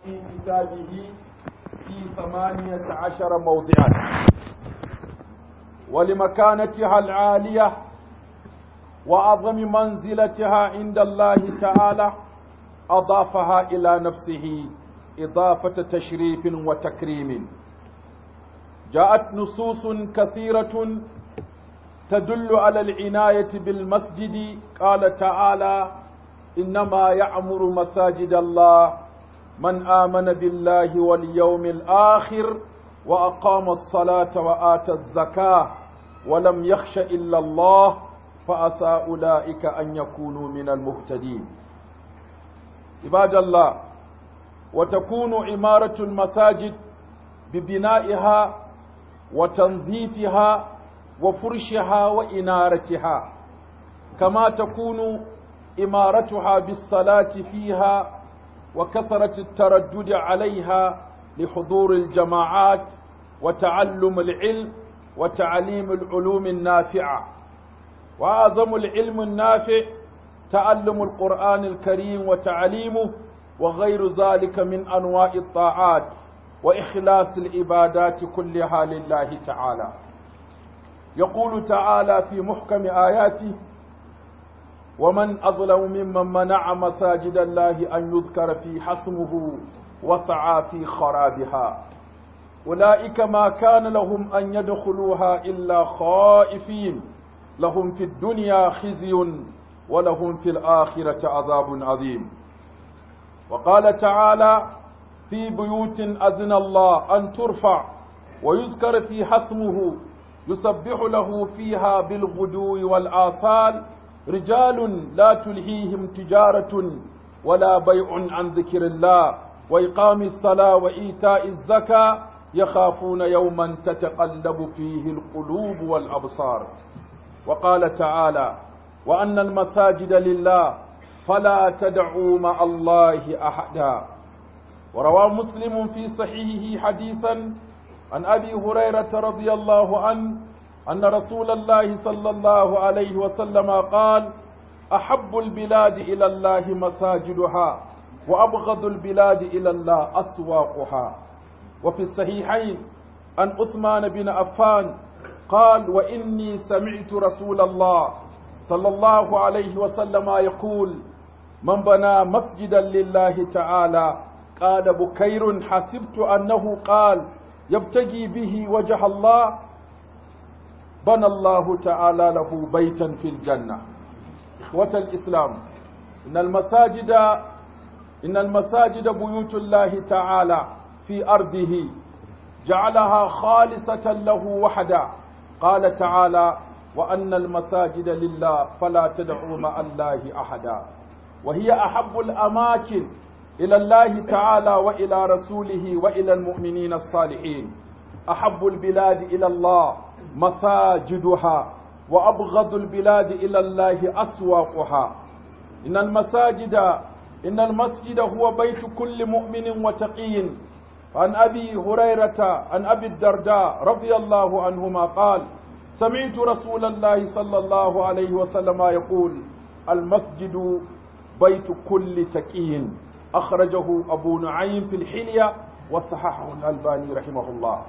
في كتابه في ثمانية عشر موضعا ولمكانتها العالية وعظم منزلتها عند الله تعالى أضافها إلى نفسه إضافة تشريف وتكريم جاءت نصوص كثيرة تدل على العناية بالمسجد قال تعالى إنما يعمر مساجد الله من آمن بالله واليوم الآخر وأقام الصلاة وآتى الزكاة ولم يخش إلا الله فأسى أولئك أن يكونوا من المهتدين عباد الله وتكون عمارة المساجد ببنائها وتنظيفها وفرشها وإنارتها كما تكون إمارتها بالصلاة فيها وكثرة التردد عليها لحضور الجماعات وتعلم العلم وتعليم العلوم النافعة وأعظم العلم النافع تعلم القرآن الكريم وتعليمه وغير ذلك من أنواع الطاعات وإخلاص العبادات كلها لله تعالى يقول تعالى في محكم آياته ومن أظلم ممن منع مساجد الله أن يذكر في حسمه وسعى في خرابها أولئك ما كان لهم أن يدخلوها إلا خائفين لهم في الدنيا خزي ولهم في الآخرة عذاب عظيم وقال تعالى في بيوت أذن الله أن ترفع ويذكر في حسمه يسبح له فيها بالغدو والآصال رجال لا تلهيهم تجارة ولا بيع عن ذكر الله وإقام الصلاة وإيتاء الزكاة يخافون يوما تتقلب فيه القلوب والأبصار وقال تعالى وأن المساجد لله فلا تدعوا مع الله أحدا وروى مسلم في صحيحه حديثا عن أبي هريرة رضي الله عنه أن رسول الله صلى الله عليه وسلم قال أحب البلاد إلى الله مساجدها وأبغض البلاد إلى الله أسواقها وفي الصحيحين عن عثمان بن عفان قال وإني سمعت رسول الله صلى الله عليه وسلم يقول من بنى مسجدا لله تعالى قال بكير حسبت أنه قال يبتغي به وجه الله بنى الله تعالى له بيتا في الجنة إخوة الإسلام إن المساجد إن المساجد بيوت الله تعالى في أرضه جعلها خالصة له وحدا قال تعالى وأن المساجد لله فلا تدعوا مع الله أحدا وهي أحب الأماكن إلى الله تعالى وإلى رسوله وإلى المؤمنين الصالحين أحب البلاد إلى الله مساجدها وأبغض البلاد إلى الله أسواقها إن المساجد إن المسجد هو بيت كل مؤمن وتقي عن أبي هريرة عن أبي الدرداء رضي الله عنهما قال سمعت رسول الله صلى الله عليه وسلم يقول المسجد بيت كل تقي أخرجه أبو نعيم في الحلية وصححه الألباني رحمه الله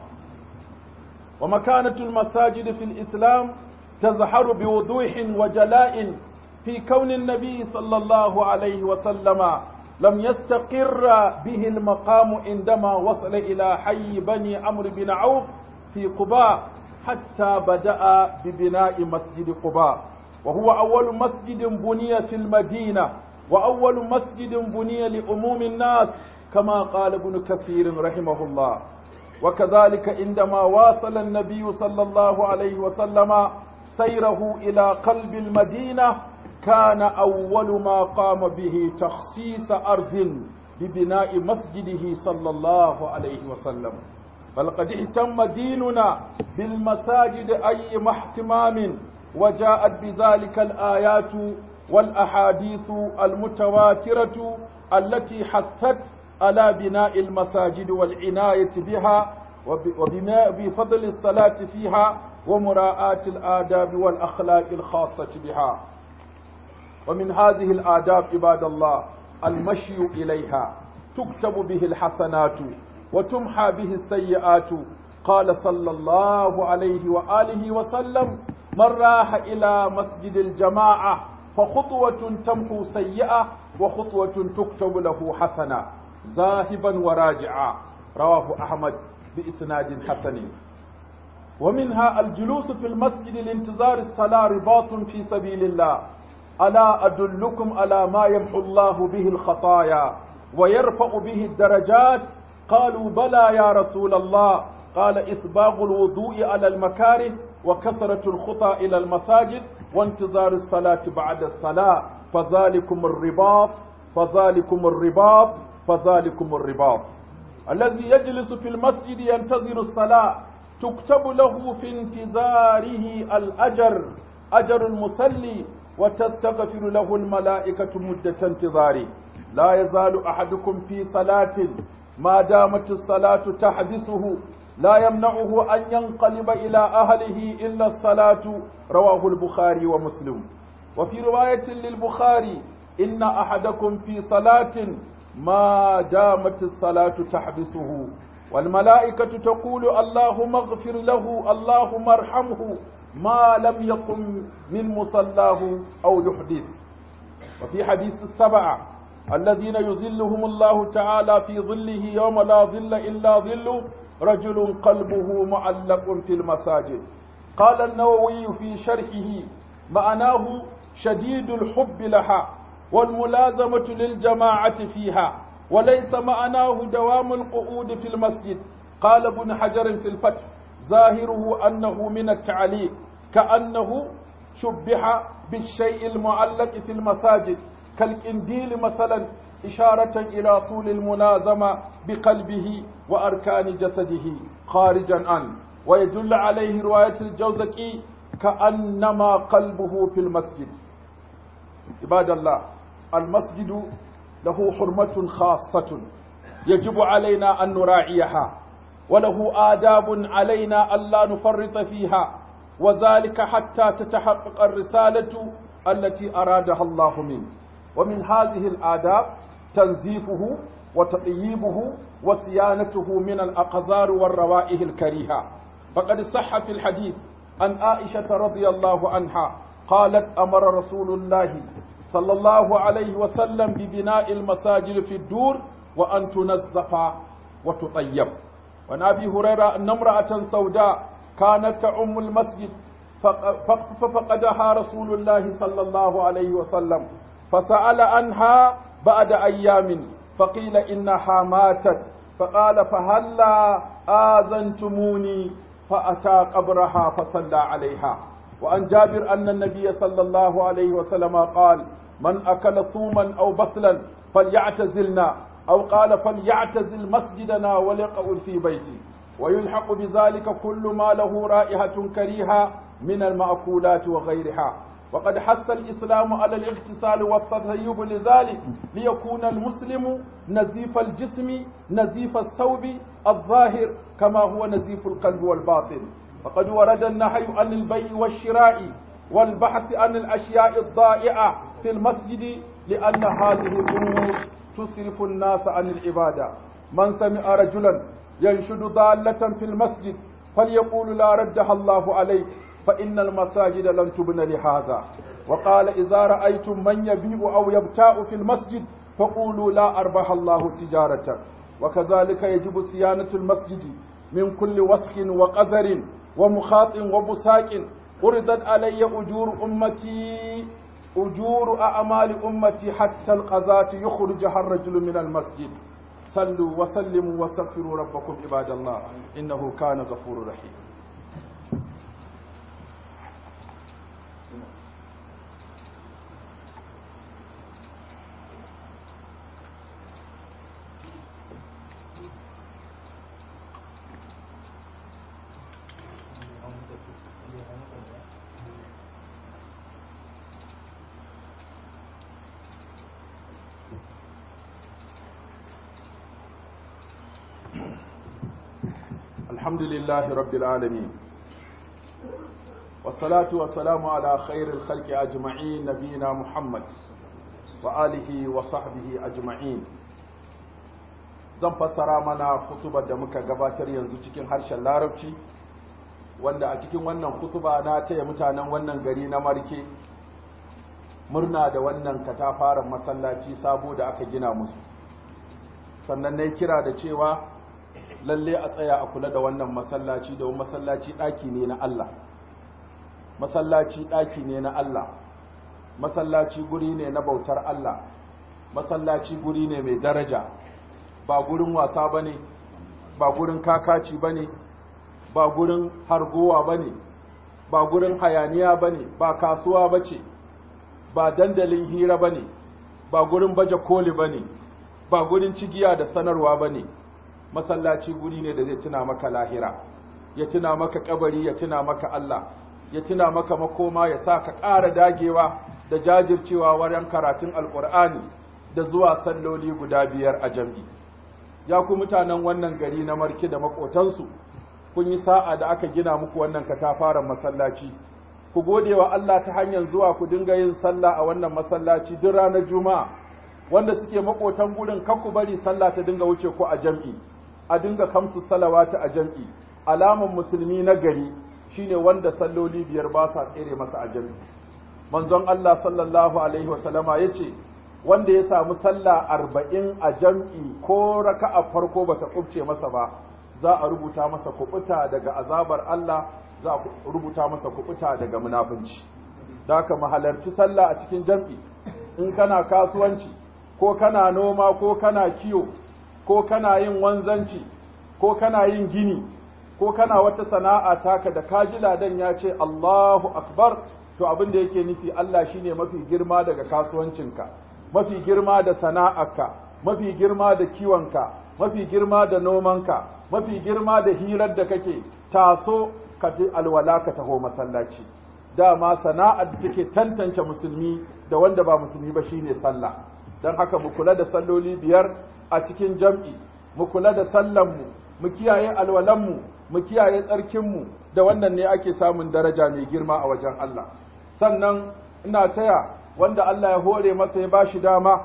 ومكانة المساجد في الإسلام تظهر بوضوح وجلاء في كون النبي صلى الله عليه وسلم لم يستقر به المقام عندما وصل إلى حي بني عمرو بن عوف في قباء حتى بدأ ببناء مسجد قباء وهو أول مسجد بني في المدينة وأول مسجد بني لأموم الناس كما قال ابن كثير رحمه الله وكذلك عندما واصل النبي صلى الله عليه وسلم سيره إلى قلب المدينة كان أول ما قام به تخصيص أرض ببناء مسجده صلى الله عليه وسلم بل قد اهتم ديننا بالمساجد أي اهتمام وجاءت بذلك الآيات والأحاديث المتواترة التي حثت على بناء المساجد والعناية بها وبناء بفضل الصلاة فيها ومراعاة الآداب والأخلاق الخاصة بها ومن هذه الآداب عباد الله المشي إليها تكتب به الحسنات وتمحى به السيئات قال صلى الله عليه وآله وسلم من راح إلى مسجد الجماعة فخطوة تمحو سيئة وخطوة تكتب له حسنة ذاهبا وراجعا رواه أحمد بإسناد حسن ومنها الجلوس في المسجد لانتظار الصلاة رباط في سبيل الله ألا أدلكم على ما يمحو الله به الخطايا ويرفع به الدرجات قالوا بلى يا رسول الله قال إسباغ الوضوء على المكاره وكثرة الخطى إلى المساجد وانتظار الصلاة بعد الصلاة فذلكم الرباط فذلكم الرباط فذلكم الرباط الذي يجلس في المسجد ينتظر الصلاة تكتب له في انتظاره الأجر أجر المسلي وتستغفر له الملائكة مدة انتظاره لا يزال أحدكم في صلاة ما دامت الصلاة تحبسه لا يمنعه أن ينقلب إلى أهله إلا الصلاة رواه البخاري ومسلم وفي رواية للبخاري إن أحدكم في صلاة ما دامت الصلاة تحبسه والملائكة تقول اللهم اغفر له اللهم ارحمه ما لم يقم من مصلاه أو يحدث وفي حديث السبعة الذين يظلهم الله تعالى في ظله يوم لا ظل إلا ظله رجل قلبه معلق في المساجد قال النووي في شرحه معناه شديد الحب لها والملازمة للجماعة فيها وليس معناه دوام القعود في المسجد قال ابن حجر في الفتح ظاهره أنه من التعليق كأنه شبه بالشيء المعلق في المساجد كالقنديل مثلا إشارة إلى طول الملازمة بقلبه وأركان جسده خارجا عنه ويدل عليه رواية الجوزكي كأنما قلبه في المسجد عباد الله المسجد له حرمة خاصة يجب علينا أن نراعيها وله آداب علينا ألا نفرط فيها وذلك حتى تتحقق الرسالة التي أرادها الله منه ومن هذه الآداب تنزيفه وتطييبه وصيانته من الأقذار والروائح الكريهة فقد صح في الحديث عن عائشة رضي الله عنها قالت أمر رسول الله صلى الله عليه وسلم ببناء المساجد في الدور وأن تنظف وتطيب وعن أبي هريرة أن امرأة سوداء كانت تعم المسجد ففقدها رسول الله صلى الله عليه وسلم فسأل عنها بعد أيام فقيل إنها ماتت فقال فهلا آذنتموني فأتى قبرها فصلى عليها وعن جابر أن النبي صلى الله عليه وسلم قال من أكل ثوما أو بصلا فليعتزلنا أو قال فليعتزل مسجدنا وليقعد في بيتي ويلحق بذلك كل ما له رائحة كريهة من المأكولات وغيرها وقد حث الإسلام على الاغتسال والتطيب لذلك ليكون المسلم نزيف الجسم نزيف الثوب الظاهر كما هو نزيف القلب والباطن وقد ورد النهي عن البيع والشراء والبحث عن الأشياء الضائعة في المسجد لأن هذه الأمور تصرف الناس عن العبادة من سمع رجلا ينشد ضالة في المسجد فليقول لا ردها الله عليك فإن المساجد لم تبن لهذا وقال إذا رأيتم من يبيع أو يبتاع في المسجد فقولوا لا أربح الله تجارة وكذلك يجب صيانة المسجد من كل وسخ وقذر ومخاط وبساق أردت علي أجور أمتي أجور أعمال أمتي حتى القذاة يخرجها الرجل من المسجد صلوا وسلموا واستغفروا ربكم عباد الله إنه كان غفور رحيم الحمد لله رب العالمين والصلاة والسلام على خير الخلق أجمعين نبينا محمد وآله وصحبه أجمعين zan fassara mana kutubar da muka gabatar yanzu cikin harshen larabci wanda a cikin wannan kutuba na taya mutanen wannan gari na marke murna da wannan katafaren masallaci sabo da aka gina musu sannan na kira da cewa lalle a tsaya a kula da wannan masallaci da masallaci ɗaki ne na Allah masallaci ɗaki ne na Allah masallaci guri ne na bautar Allah masallaci guri ne mai daraja ba gurin wasa ba ne ba gurin kakaci ba ne ba gurin hargowa ba ne ba gurin hayaniya ba ne ba kasuwa ba ce ba dandalin hira ba ne ba gurin baje koli ba ne ba gurin cigiya da sanarwa ba ne masallaci guri ne da zai tuna maka lahira ya tuna maka kabari ya tuna maka Allah ya tuna maka makoma ya sa ka ƙara dagewa da jajircewa wajen karatun alƙur'ani da zuwa salloli guda biyar a jam'i ya ku mutanen wannan gari na marki da maƙotansu kun yi sa'a da aka gina muku wannan katafaren masallaci ku gode wa Allah ta hanyar zuwa ku dinga yin sallah a wannan masallaci duk ranar juma'a wanda suke maƙotan gurin kar ku bari sallah ta dinga wuce ku a jam'i a dinga kamsu salawata a jam'i alaman musulmi na gari shine wanda salloli biyar ba sa tsere masa a jam'i manzon Allah sallallahu alaihi wasallama yace wanda ya samu sallah arba'in a jam'i ko raka'a farko bata kubce masa ba za a rubuta masa kubuta daga azabar Allah za a rubuta masa kubuta daga munafunci da haka mahalarci sallah a cikin jam'i in kana kasuwanci ko kana noma ko kana kiyo ko kana yin wanzanci ko kana yin gini ko kana wata sana'a taka da kaji ladan ya ce Allahu akbar to abin da yake nufi Allah shine mafi girma daga kasuwancinka mafi girma da sana'arka mafi girma da kiwonka mafi girma da nomanka mafi girma da hirar da kake taso ka ji alwala ka taho masallaci dama sana'ar da take tantance musulmi da wanda ba musulmi ba shine sallah don haka mu kula da salloli biyar a cikin jam'i mu kula da sallanmu mu kiyaye alwalanmu mu kiyaye tsarkinmu da wannan ne ake samun daraja mai girma a wajen Allah sannan ina taya wanda Allah ya hore masa ya bashi dama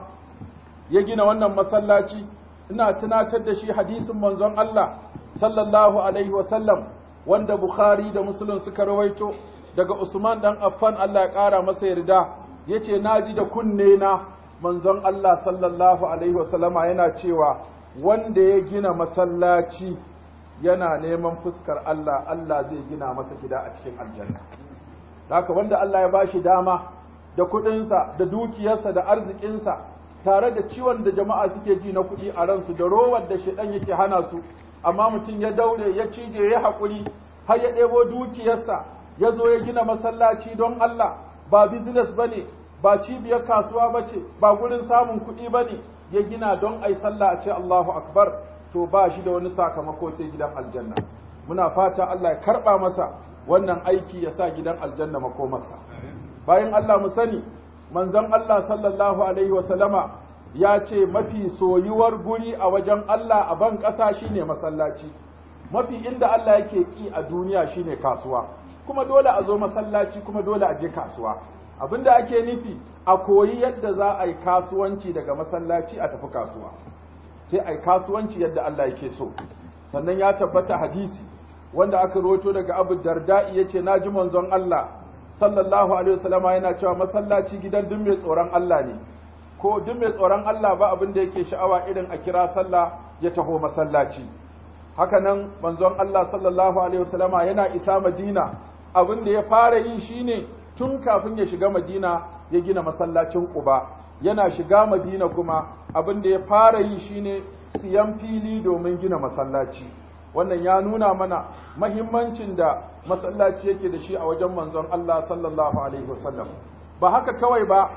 ya gina wannan masallaci ina tunatar da shi hadisin manzon Allah sallallahu alaihi wasallam wanda Bukhari da Muslim suka rawaito daga Usman dan Affan Allah ya ƙara masa yarda yace naji da kunne na manzon Allah sallallahu alaihi wasallama yana cewa wanda ya gina masallaci yana neman fuskar Allah Allah zai gina masa gida a cikin aljanna haka wanda Allah ya bashi dama da kuɗinsa da dukiyarsa da arzikinsa tare da ciwon da jama'a suke ji na kuɗi a ransu da rowar da shedan yake hana su amma mutum ya daure ya cije ya haƙuri har ya ɗebo dukiyarsa ya zo ya gina masallaci don Allah ba business bane ba cibiyar kasuwa ba ce ba gurin samun kuɗi ba ne ya gina don ai sallah a ce Allahu akbar to ba shi da wani sakamako sai gidan aljanna muna fata Allah ya karɓa masa wannan aiki ya sa gidan aljanna makomarsa bayan Allah mu sani manzon Allah sallallahu alaihi wa sallama ya ce mafi soyuwar guri a wajen Allah a ban ƙasa shine masallaci mafi inda Allah yake ki a duniya shine kasuwa kuma dole a zo masallaci kuma dole a je kasuwa abinda ake nufi a koyi yadda za a yi kasuwanci daga masallaci a tafi kasuwa sai a yi kasuwanci yadda Allah yake so sannan ya tabbata hadisi wanda aka roto daga abu darda'i ya ce na ji manzon Allah sallallahu alaihi wasallam yana cewa masallaci gidan duk mai tsoron Allah ne ko duk mai tsoron Allah ba abin da yake sha'awa irin a kira sallah ya taho masallaci haka nan manzon Allah sallallahu alaihi wasallam yana isa Madina abin da ya fara yi shine tun kafin ya shiga Madina ya gina masallacin Quba yana shiga Madina kuma abin da ya fara yi shine siyan fili domin gina masallaci wannan ya nuna mana mahimmancin da masallaci yake da shi a wajen manzon Allah sallallahu alaihi wasallam ba haka kawai ba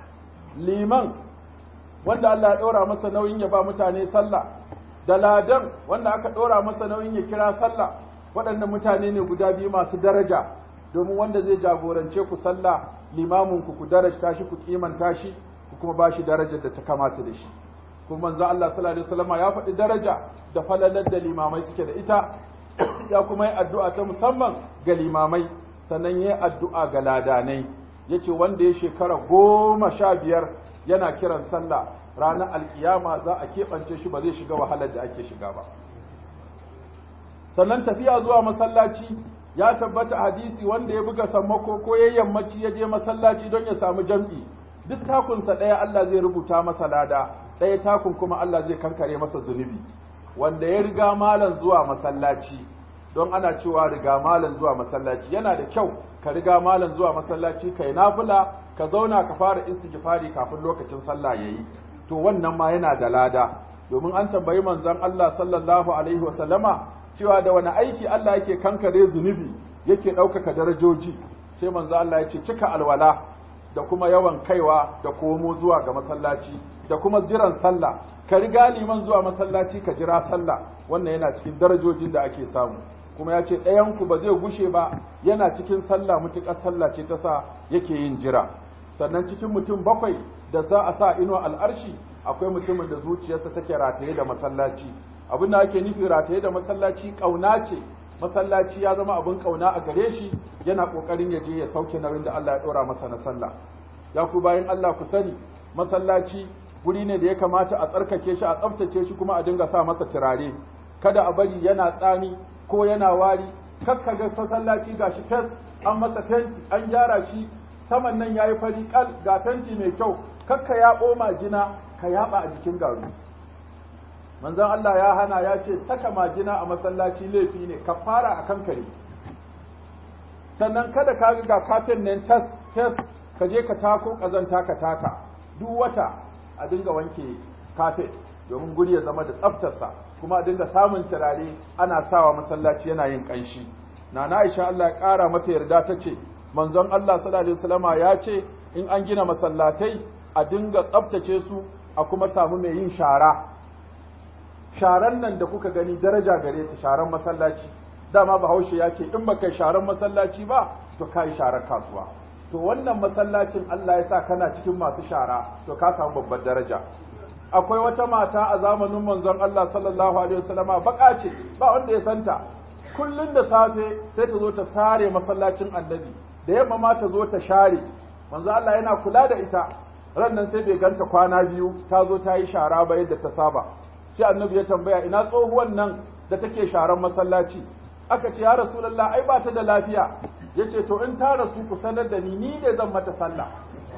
liman wanda Allah ya ɗora masa nauyin ya ba mutane sallah da ladan wanda aka ɗora masa nauyin ya kira sallah waɗannan mutane ne guda biyu masu daraja domin wanda zai jagorance ku sallah limamin ku ku darajta shi ku kimanta shi ku kuma ba shi darajar da ta kamata da shi kuma manzo Allah sallallahu alaihi wasallam ya faɗi daraja da falalar da limamai suke da ita ya kuma yi addu'a ta musamman ga limamai sannan ya yi addu'a ga ladanai yace wanda ya shekara goma sha biyar yana kiran sallah ranar alkiyama za a keɓance shi ba zai shiga wahalar da ake shiga ba sannan tafiya zuwa masallaci ya tabbata hadisi wanda ya buga sammako ko ya yammaci ya je masallaci don ya samu jam'i duk takunsa ɗaya Allah zai rubuta masa lada ɗaya takun kuma Allah zai kankare masa zunubi wanda ya riga malam zuwa masallaci don ana cewa riga malam zuwa masallaci yana da kyau ka riga malam zuwa masallaci kai nafila ka zauna ka fara istighfari kafin lokacin sallah yayi to wannan ma yana da lada domin an tambayi manzon Allah sallallahu alaihi wasallama cewa da wani aiki Allah yake kankare zunubi yake ɗaukaka darajoji sai manzo Allah ya ce cika alwala da kuma yawan kaiwa da komo zuwa ga masallaci da kuma jiran sallah ka riga liman zuwa masallaci ka jira sallah wannan yana cikin darajojin da ake samu kuma ya ce ɗayanku ba zai gushe ba yana cikin sallah mutuƙar sallah ce ta sa yake yin jira sannan cikin mutum bakwai da za a sa ino al'arshi akwai mutumin da zuciyarsa take rataye da masallaci abin da ake nufi rataye da masallaci ƙauna ce masallaci ya zama abin ƙauna a gare shi yana ƙoƙarin ya je ya sauke nauyin da Allah ya ɗora masa na sallah ya ku bayan Allah ku sani masallaci guri ne da ya kamata a tsarkake shi a tsaftace shi kuma a dinga sa masa turare kada a bari yana tsami ko yana wari kakka ga masallaci gashi fes an masa fenti an gyara shi saman nan yayi fari kal ga fenti mai kyau kakka ya ɓoma jina ka yaba a jikin garu manzon Allah ya hana ya ce saka majina a masallaci laifi ne ka fara a kankare sannan kada ka ga kafin nan tas tas ka je ka tako kazanta ka taka duk wata a dinga wanke kafet domin guri ya zama da tsaftarsa kuma a dinga samun turare ana sawa masallaci yana yin kanshi nana Aisha Allah ya kara mata yarda ta ce manzon Allah sallallahu alaihi wasallama ya ce in an gina masallatai a dinga tsaftace su a kuma samu mai yin shara sharan nan da kuka gani daraja gare ta sharan masallaci dama bahaushe ya ce in baka sharan masallaci ba to kai sharar kasuwa to wannan masallacin Allah ya sa kana cikin masu shara to ka samu babbar daraja akwai wata mata a zamanin manzon Allah sallallahu alaihi wasallama baka ce ba wanda ya santa kullun da safe sai ta zo ta sare masallacin annabi da yamma ma ta zo ta share manzo Allah yana kula da ita ran nan sai bai ganta kwana biyu ta zo ta yi shara ba yadda ta saba sai annabi ya tambaya ina tsohuwan nan da take sharan masallaci aka ce ya rasulullah ai ba ta da lafiya yace to in ta rasu ku sanar da ni ni ne zan mata sallah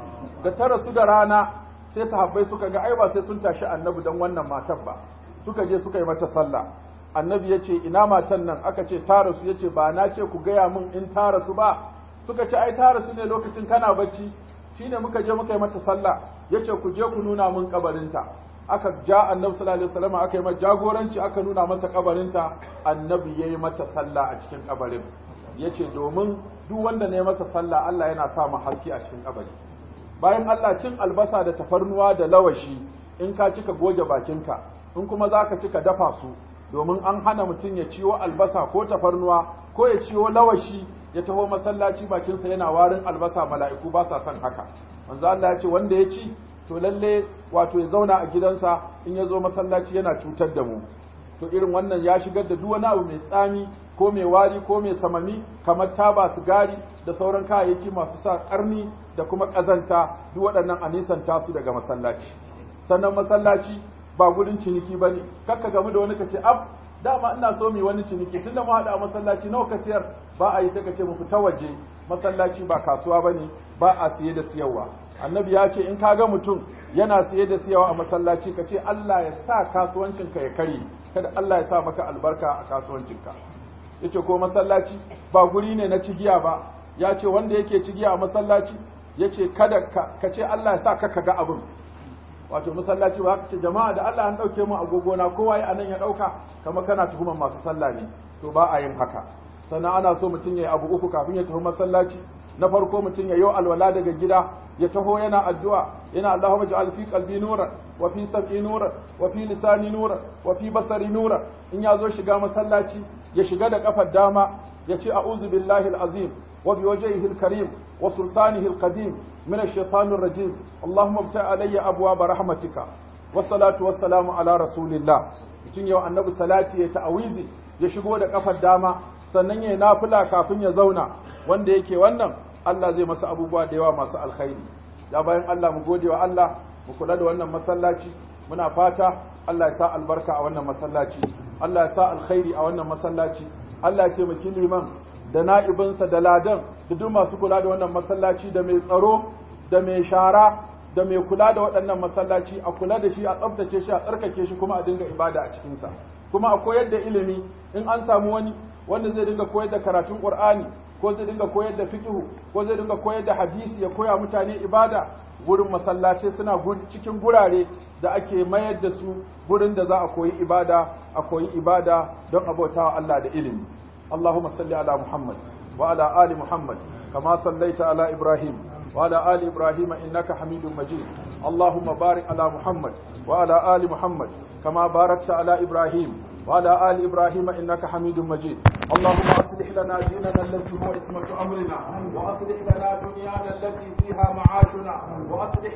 da ta rasu da rana sai sahabbai suka ga ai ba sai sun tashi annabi dan wannan matan ba suka je suka yi mata sallah annabi yace ina matan nan aka ce ta rasu yace ba na ce ku gaya min in ta rasu ba suka ce ai ta rasu ne lokacin kana bacci shine muka je muka yi mata sallah yace ku je ku nuna min kabarinta aka ja annabi sallallahu alaihi wasallam aka yi mata jagoranci aka nuna masa kabarinta annabi yayi mata sallah a cikin kabarin yace domin duk wanda ne masa sallah Allah yana sa mu haske a cikin kabari bayan Allah cin albasa da tafarnuwa da lawashi in ka cika goge bakinka in kuma zaka cika dafa su domin an hana mutum ya ciwo albasa ko tafarnuwa ko ya ciwo lawashi ya taho masallaci bakinsa yana warin albasa mala'iku ba sa son haka manzo Allah ya ce wanda ya ci to lalle wato ya zauna a gidansa in ya zo masallaci yana cutar da mu to irin wannan ya shigar da duk wani abu mai tsami ko mai wari ko mai samami kamar taba sigari da sauran kayayyaki masu sa karni da kuma ƙazanta duk waɗannan a nisanta su daga masallaci sannan masallaci ba gurin ciniki ba ne kakka gamu da wani ka ce af dama ina so mu wani ciniki tunda mu haɗa a masallaci nawa ka siyar ba a yi ta kace mu fita waje masallaci ba kasuwa ba ne ba a siye da siyarwa annabi ya ce in ka ga mutum yana siye da siyarwa a masallaci ka ce Allah ya sa kasuwancinka ya kare kada Allah ya sa maka albarka a kasuwancinka yace ko masallaci ba guri ne na cigiya ba ya ce wanda yake cigiya a masallaci yace kada ka ce Allah ya sa ka ga abin wato masallaci ba ce jama'a da Allah an dauke mu agogona kowa ya anan ya dauka kamar kana tuhumar masu sallah ne to ba a yin haka sannan ana so mutum ya yi abu uku kafin ya tafi masallaci na farko mutum ya yi alwala daga gida ya taho yana addu'a yana Allahumma ja'al fi qalbi nuran wa fi sam'i nuran wa fi lisani nuran wa fi basari nuran in ya zo shiga masallaci ya shiga da kafar dama ya ce a'udhu billahi al-azim wa bi wajhihi al-karim wa sultanihi al-qadim min ash-shaytanir rajim Allahumma ibta alayya abwaaba rahmatika wassalatu wassalamu ala rasulillah mutum yau annabi salati ya ta'awizi ya shigo da kafar dama sannan ya nafila kafin ya zauna wanda yake wannan Allah zai masa abubuwa da yawa masu alkhairi ya bayan Allah mu gode wa Allah mu kula da wannan masallaci muna fata Allah ya sa albarka a wannan masallaci Allah ya sa alkhairi a wannan masallaci Allah ya taimaki liman da na'ibinsa da ladan da duk masu kula da wannan masallaci da mai tsaro da mai shara da mai kula da waɗannan masallaci a kula da shi a tsaftace shi a tsarkake shi kuma a dinga ibada a cikinsa kuma a koyar da ilimi in an samu wani wanda zai dinga koyar da karatun qur'ani ko zai dinga koyar da fiqhu ko zai dinga koyar da hadisi ya koya mutane ibada gurin masallaci suna cikin gurare da ake mayar da su gurin da za a koyi ibada a koyi ibada don abautawa Allah da ilimi Allahumma salli ala Muhammad wa ala ali Muhammad kama sallaita ala Ibrahim wa ala ali Ibrahim innaka Hamidum Majid Allahumma barik ala Muhammad wa ala ali Muhammad kama barakta ala Ibrahim وعلى آل إبراهيم إنك حميد مجيد اللهم أصلح لنا ديننا الذي هو اسمة أمرنا وأصلح لنا دنيانا التي فيها معاشنا وأصلح